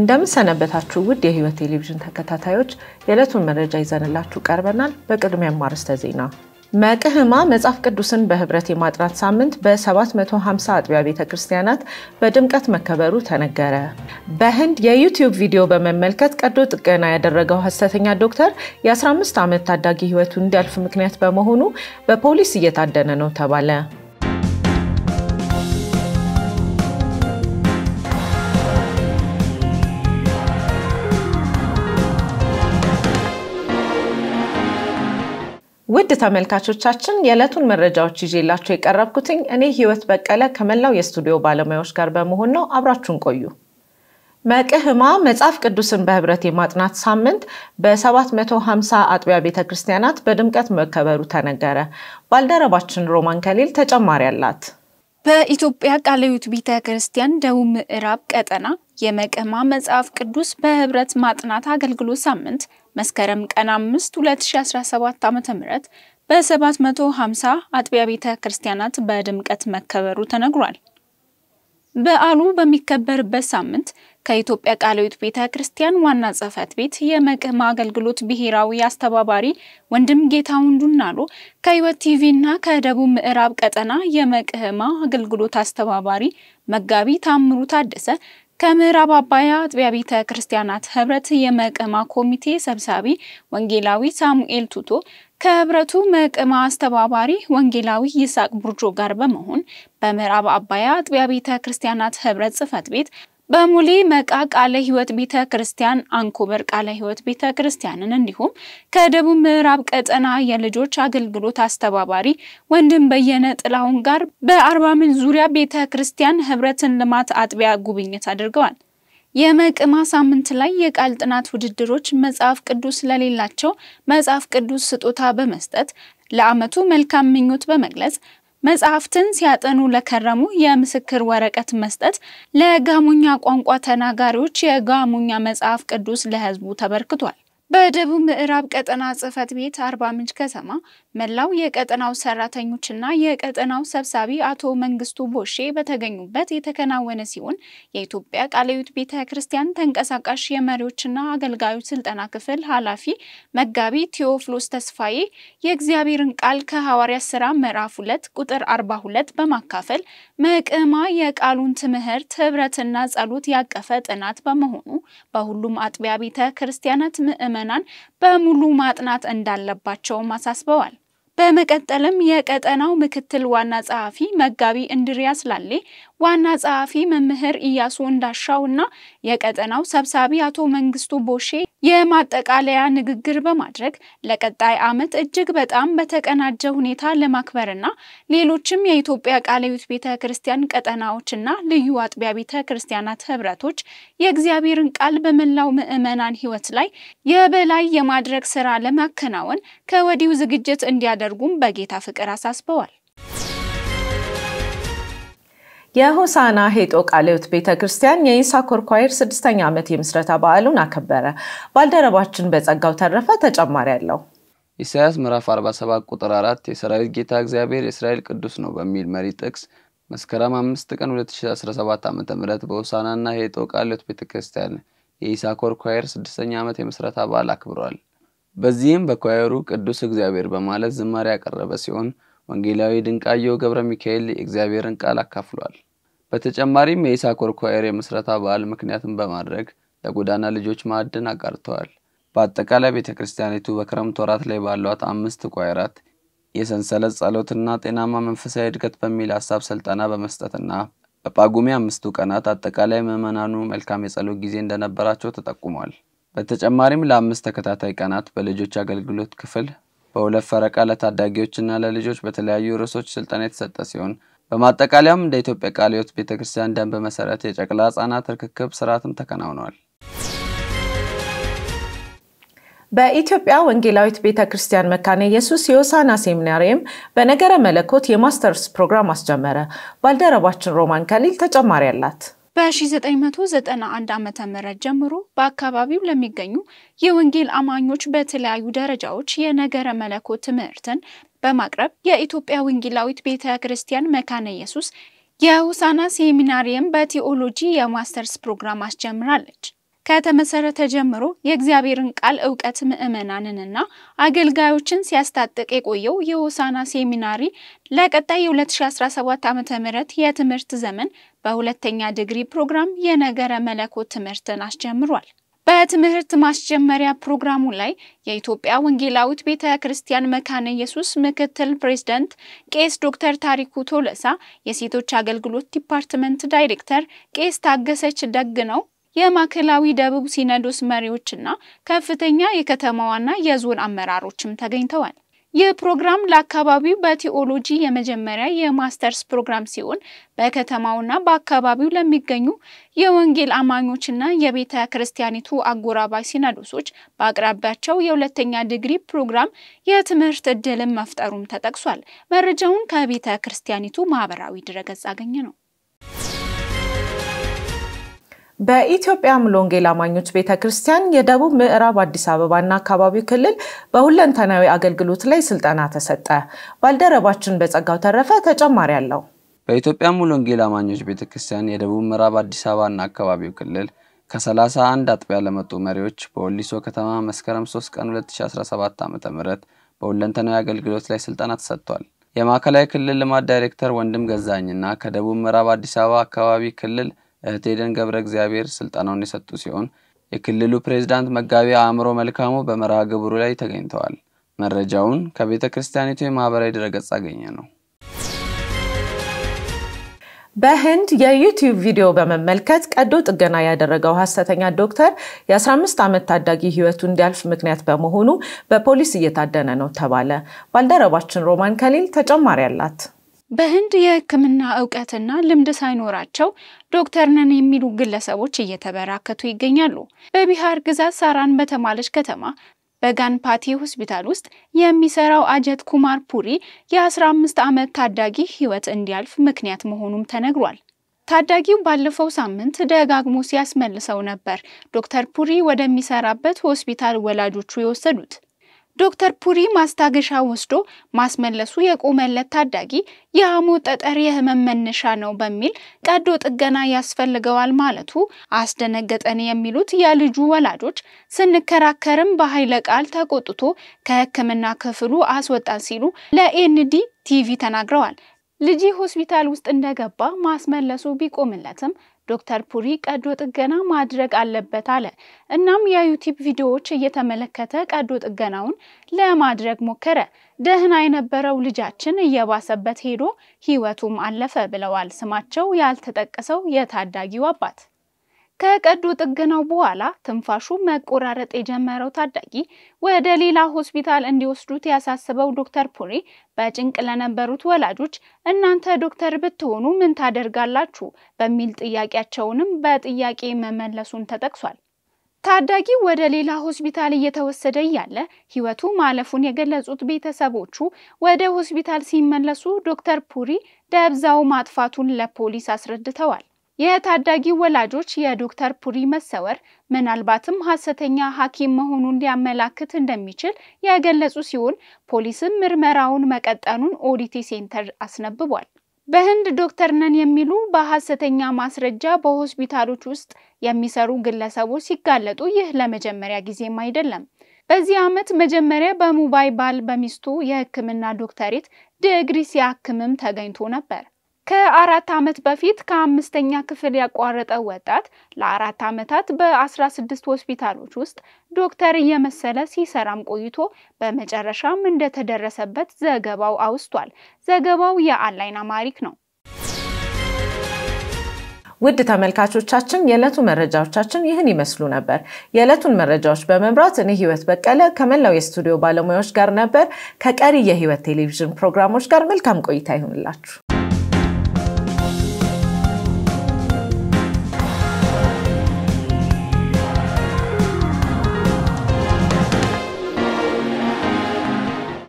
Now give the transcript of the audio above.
እንደምን ሰነበታችሁ ውድ የሕይወት ቴሌቪዥን ተከታታዮች፣ የዕለቱን መረጃ ይዘንላችሁ ቀርበናል። በቅድሚያም አርዕስተ ዜና። መቅህማ መጽሐፍ ቅዱስን በህብረት የማጥናት ሳምንት በ750 አጥቢያ ቤተ ክርስቲያናት በድምቀት መከበሩ ተነገረ። በህንድ የዩቲዩብ ቪዲዮ በመመልከት ቀዶ ጥገና ያደረገው ሐሰተኛ ዶክተር የ15 ዓመት ታዳጊ ህይወቱ እንዲያልፍ ምክንያት በመሆኑ በፖሊስ እየታደነ ነው ተባለ። ውድ ተመልካቾቻችን የዕለቱን መረጃዎች ይዤላችሁ የቀረብኩትኝ እኔ ህይወት በቀለ ከመላው የስቱዲዮ ባለሙያዎች ጋር በመሆን ነው። አብራችሁን ቆዩ። መቅህማ መጽሐፍ ቅዱስን በህብረት የማጥናት ሳምንት በ750 አጥቢያ ቤተ ክርስቲያናት በድምቀት መከበሩ ተነገረ። ባልደረባችን ሮማን ከሊል ተጨማሪ አላት። በኢትዮጵያ ቃለ ሕይወት ቤተ ክርስቲያን ደቡብ ምዕራብ ቀጠና የመቅህማ መጽሐፍ ቅዱስ በህብረት ማጥናት አገልግሎት ሳምንት መስከረም ቀን 5 2017 ዓ.ም በ750 አጥቢያ ቤተ ክርስቲያናት በድምቀት መከበሩ ተነግሯል። በዓሉ በሚከበርበት ሳምንት ከኢትዮጵያ ቃለ ሕይወት ቤተ ክርስቲያን ዋና ጽሕፈት ቤት የመቅህማ አገልግሎት ብሔራዊ አስተባባሪ ወንድም ጌታሁን ዱናሎ ከሕይወት ቲቪ እና ከደቡብ ምዕራብ ቀጠና የመቅህማ አገልግሎት አስተባባሪ መጋቢ ታምሩ ታደሰ ከምዕራብ አባያ አጥቢያ ቤተ ክርስቲያናት ህብረት የመቅህማ ኮሚቴ ሰብሳቢ ወንጌላዊ ሳሙኤል ቱቶ ከህብረቱ መቅህማ አስተባባሪ ወንጌላዊ ይስሐቅ ቡርጆ ጋር በመሆን በምዕራብ አባያ አጥቢያ ቤተ ክርስቲያናት ህብረት ጽሕፈት ቤት በሙሌ መቃ ቃለ ሕይወት ቤተ ክርስቲያን፣ አንኮበር ቃለ ሕይወት ቤተ ክርስቲያንን እንዲሁም ከደቡብ ምዕራብ ቀጠና የልጆች አገልግሎት አስተባባሪ ወንድም በየነ ጥላሁን ጋር በአርባ ምንጭ ዙሪያ ቤተ ክርስቲያን ህብረትን ልማት አጥቢያ ጉብኝት አድርገዋል። የመቅህማ ሳምንት ላይ የቃል ጥናት ውድድሮች መጽሐፍ ቅዱስ ለሌላቸው መጽሐፍ ቅዱስ ስጦታ በመስጠት ለዓመቱ መልካም ምኞት በመግለጽ መጽሐፍትን ሲያጠኑ ለከረሙ የምስክር ወረቀት መስጠት፣ ለጋሞኛ ቋንቋ ተናጋሪዎች የጋሞኛ መጽሐፍ ቅዱስ ለህዝቡ ተበርክቷል። በደቡብ ምዕራብ ቀጠና ጽሕፈት ቤት አርባ ምንጭ ከተማ መላው የቀጠናው ሰራተኞችና የቀጠናው ሰብሳቢ አቶ መንግስቱ ቦሼ በተገኙበት የተከናወነ ሲሆን የኢትዮጵያ ቃለ ሕይወት ቤተ ክርስቲያን ተንቀሳቃሽ የመሪዎችና አገልጋዮች ስልጠና ክፍል ኃላፊ መጋቢ ቴዎፍሎስ ተስፋዬ የእግዚአብሔርን ቃል ከሐዋርያት ሥራ ምዕራፍ ሁለት ቁጥር አርባ ሁለት በማካፈል መቅህማ የቃሉን ትምህርት ህብረትና ጸሎት ያቀፈ ጥናት በመሆኑ በሁሉም አጥቢያ ቤተ ክርስቲያናት ምዕመናን በሙሉ ማጥናት እንዳለባቸውም አሳስበዋል። በመቀጠልም የቀጠናው ምክትል ዋና ጸሐፊ መጋቢ እንድሪያስ ላሌ፣ ዋና ጸሐፊ መምህር ኢያሱ እንዳሻው እና የቀጠናው ሰብሳቢ አቶ መንግስቱ ቦሼ የማጠቃለያ ንግግር በማድረግ ለቀጣይ ዓመት እጅግ በጣም በተቀናጀ ሁኔታ ለማክበርና ሌሎችም የኢትዮጵያ ቃለ ሕይወት ቤተ ክርስቲያን ቀጠናዎችና ልዩ አጥቢያ ቤተ ክርስቲያናት ህብረቶች የእግዚአብሔርን ቃል በመላው ምዕመናን ህይወት ላይ የበላይ የማድረግ ስራ ለማከናወን ከወዲሁ ዝግጅት እንዲያደርጉም በጌታ ፍቅር አሳስበዋል። የሆሳና ሄጦ ቃለ ሕይወት ቤተ ክርስቲያን የይሳኮር ኳየር ስድስተኛ ዓመት የምስረታ በዓሉን አከበረ። ባልደረባችን በጸጋው ተረፈ ተጨማሪ አለው። ኢሳያስ ምዕራፍ 47 ቁጥር 4 የሰራዊት ጌታ እግዚአብሔር የእስራኤል ቅዱስ ነው በሚል መሪ ጥቅስ መስከረም 5 ቀን 2017 ዓ ም በሆሳናና ሄጦ ቃለ ሕይወት ቤተ ክርስቲያን የይሳኮር ኳየር ስድስተኛ ዓመት የምስረታ በዓል አክብሯል። በዚህም በኳየሩ ቅዱስ እግዚአብሔር በማለት ዝማሬ ያቀረበ ሲሆን ወንጌላዊ ድንቃየው ገብረ ሚካኤል የእግዚአብሔርን ቃል አካፍሏል። በተጨማሪም የይሳኮር ኳየር የምስረታ በዓል ምክንያትን በማድረግ ለጎዳና ልጆች ማዕድን አጋርተዋል። በአጠቃላይ ቤተ ክርስቲያኒቱ በክረምት ወራት ላይ ባሏት አምስት ኳየራት የሰንሰለት ጸሎትና ጤናማ መንፈሳዊ እድገት በሚል ሀሳብ ስልጠና በመስጠትና በጳጉሜ አምስቱ ቀናት አጠቃላይ ምዕመናኑ መልካም የጸሎት ጊዜ እንደነበራቸው ተጠቁሟል። በተጨማሪም ለአምስት ተከታታይ ቀናት በልጆች አገልግሎት ክፍል በሁለት ፈረቃ ለታዳጊዎችና ለልጆች በተለያዩ ርዕሶች ስልጠና የተሰጠ ሲሆን በማጠቃለያም እንደ ኢትዮጵያ ቃለ ሕይወት ቤተ ክርስቲያን ደንብ መሰረት የጨቅላ ሕጻናት ርክክብ ስርዓትም ተከናውነዋል። በኢትዮጵያ ወንጌላዊት ቤተ ክርስቲያን መካነ ኢየሱስ የሆሳና ሴሚናሪየም በነገረ መለኮት የማስተርስ ፕሮግራም አስጀመረ። ባልደረባችን ሮማን ከሊል ተጨማሪ አላት። በ1991 ዓመተ ምህረት ጀምሮ በአካባቢው ለሚገኙ የወንጌል አማኞች በተለያዩ ደረጃዎች የነገረ መለኮት ትምህርትን በማቅረብ የኢትዮጵያ ወንጌላዊት ቤተ ክርስቲያን መካነ ኢየሱስ የሆሳና ሴሚናሪየም በቴዎሎጂ የማስተርስ ፕሮግራም አስጀምራለች። ከተመሰረተ ጀምሮ የእግዚአብሔርን ቃል እውቀት ምዕመናንንና አገልጋዮችን ሲያስታጥቅ የቆየው የሆሳና ሴሚናሪ ለቀጣይ የ2017 ዓ.ም የትምህርት ዘመን በሁለተኛ ዲግሪ ፕሮግራም የነገረ መለኮት ትምህርትን አስጀምሯል። በትምህርት ማስጀመሪያ ፕሮግራሙ ላይ የኢትዮጵያ ወንጌላዊት ቤተ ክርስቲያን መካነ ኢየሱስ ምክትል ፕሬዝዳንት ቄስ ዶክተር ታሪኩ ቶለሳ፣ የሴቶች አገልግሎት ዲፓርትመንት ዳይሬክተር ቄስ ታገሰች ደግነው፣ የማዕከላዊ ደቡብ ሲኖዶስ መሪዎችና ከፍተኛ የከተማዋና የዞን አመራሮችም ተገኝተዋል። ይህ ፕሮግራም ለአካባቢው በቲኦሎጂ የመጀመሪያ የማስተርስ ፕሮግራም ሲሆን በከተማውና በአካባቢው ለሚገኙ የወንጌል አማኞችና የቤተ ክርስቲያኒቱ አጎራባች ሲኖዶሶች በአቅራቢያቸው የሁለተኛ ዲግሪ ፕሮግራም የትምህርት ዕድልን መፍጠሩም ተጠቅሷል። መረጃውን ከቤተ ክርስቲያኒቱ ማህበራዊ ድረገጽ አገኘ ነው። በኢትዮጵያ ሙሉ ወንጌል አማኞች ቤተ ክርስቲያን የደቡብ ምዕራብ አዲስ አበባና አካባቢው ክልል በሁለንተናዊ አገልግሎት ላይ ስልጠና ተሰጠ። ባልደረባችን በጸጋው ተረፈ ተጨማሪ አለው። በኢትዮጵያ ሙሉ ወንጌል አማኞች ቤተ ክርስቲያን የደቡብ ምዕራብ አዲስ አበባና አካባቢው ክልል ከ31 አጥቢያ ለመጡ መሪዎች በወሊሶ ከተማ መስከረም 3 ቀን 2017 ዓ ም በሁለንተናዊ አገልግሎት ላይ ስልጠና ተሰጥቷል። የማዕከላዊ ክልል ልማት ዳይሬክተር ወንድም ገዛኝና ከደቡብ ምዕራብ አዲስ አበባ አካባቢ ክልል እህት ኤደን ገብረ እግዚአብሔር ስልጠናውን የሰጡ ሲሆን የክልሉ ፕሬዝዳንት መጋቢ አእምሮ መልካሙ በመርሃ ግብሩ ላይ ተገኝተዋል። መረጃውን ከቤተ ክርስቲያኒቱ የማህበራዊ ድረገጽ አገኘ ነው። በህንድ የዩቲዩብ ቪዲዮ በመመልከት ቀዶ ጥገና ያደረገው ሐሰተኛ ዶክተር የ15 ዓመት ታዳጊ ህይወቱ እንዲያልፍ ምክንያት በመሆኑ በፖሊስ እየታደነ ነው ተባለ። ባልደረባችን ሮማን ከሊል ተጨማሪ አላት። በህንድ የሕክምና እውቀትና ልምድ ሳይኖራቸው ዶክተር ነን የሚሉ ግለሰቦች እየተበራከቱ ይገኛሉ። በቢሃር ግዛት ሳራን በተባለች ከተማ በጋንፓቲ ሆስፒታል ውስጥ የሚሰራው አጀት ኩማር ፑሪ የ15 ዓመት ታዳጊ ህይወት እንዲያልፍ ምክንያት መሆኑም ተነግሯል። ታዳጊው ባለፈው ሳምንት ደጋግሞ ሲያስመልሰው ነበር ዶክተር ፑሪ ወደሚሰራበት ሆስፒታል ወላጆቹ የወሰዱት። ዶክተር ፑሪ ማስታገሻ ወስዶ ማስመለሱ የቆመለት ታዳጊ የሐሞት ጠጠር የህመም መነሻ ነው በሚል ቀዶ ጥገና ያስፈልገዋል ማለቱ አስደነገጠን የሚሉት የልጁ ወላጆች ስንከራከርም በኃይለ ቃል ተቆጥቶ ከሕክምና ክፍሉ አስወጣን ሲሉ ለኤንዲ ቲቪ ተናግረዋል። ልጅ ሆስፒታል ውስጥ እንደገባ ማስመለሱ ቢቆምለትም ዶክተር ፑሪ ቀዶ ጥገና ማድረግ አለበት አለ። እናም የዩቲዩብ ቪዲዮዎች እየተመለከተ ቀዶ ጥገናውን ለማድረግ ሞከረ። ደህና የነበረው ልጃችን እየባሰበት ሄዶ ህይወቱም አለፈ ብለዋል ስማቸው ያልተጠቀሰው የታዳጊው አባት። ከቀዶ ጥገናው በኋላ ትንፋሹ መቆራረጥ የጀመረው ታዳጊ ወደ ሌላ ሆስፒታል እንዲወስዱት ያሳስበው ዶክተር ፑሪ በጭንቅ ለነበሩት ወላጆች እናንተ ዶክተር ብትሆኑ ምን ታደርጋላችሁ በሚል ጥያቄያቸውንም በጥያቄ መመለሱን ተጠቅሷል። ታዳጊው ወደ ሌላ ሆስፒታል እየተወሰደ እያለ ህይወቱ ማለፉን የገለጹት ቤተሰቦቹ ወደ ሆስፒታል ሲመለሱ ዶክተር ፑሪ ደብዛው ማጥፋቱን ለፖሊስ አስረድተዋል። የታዳጊው ወላጆች የዶክተር ፑሪ መሰወር ምናልባትም ሐሰተኛ ሐኪም መሆኑን ሊያመላክት እንደሚችል የገለጹ ሲሆን ፖሊስም ምርመራውን መቀጠኑን ኦዲቲ ሴንተር አስነብቧል። በህንድ ዶክተር ነን የሚሉ በሐሰተኛ ማስረጃ በሆስፒታሎች ውስጥ የሚሰሩ ግለሰቦች ሲጋለጡ ይህ ለመጀመሪያ ጊዜም አይደለም። በዚህ ዓመት መጀመሪያ በሙምባይ ባል በሚስቱ የሕክምና ዶክተሬት ዲግሪ ሲያክምም ተገኝቶ ነበር። ከአራት ዓመት በፊት ከአምስተኛ ክፍል ያቋረጠው ወጣት ለአራት ዓመታት በ16 ሆስፒታሎች ውስጥ ዶክተር እየመሰለ ሲሰራም ቆይቶ በመጨረሻም እንደተደረሰበት ዘገባው አውስቷል። ዘገባው የአንላይን አማሪክ ነው። ውድ ተመልካቾቻችን የዕለቱ መረጃዎቻችን ይህን ይመስሉ ነበር። የዕለቱን መረጃዎች በመምራት እኔ ህይወት በቀለ ከመላው የስቱዲዮ ባለሙያዎች ጋር ነበር። ከቀሪ የህይወት ቴሌቪዥን ፕሮግራሞች ጋር መልካም ቆይታ ይሁንላችሁ።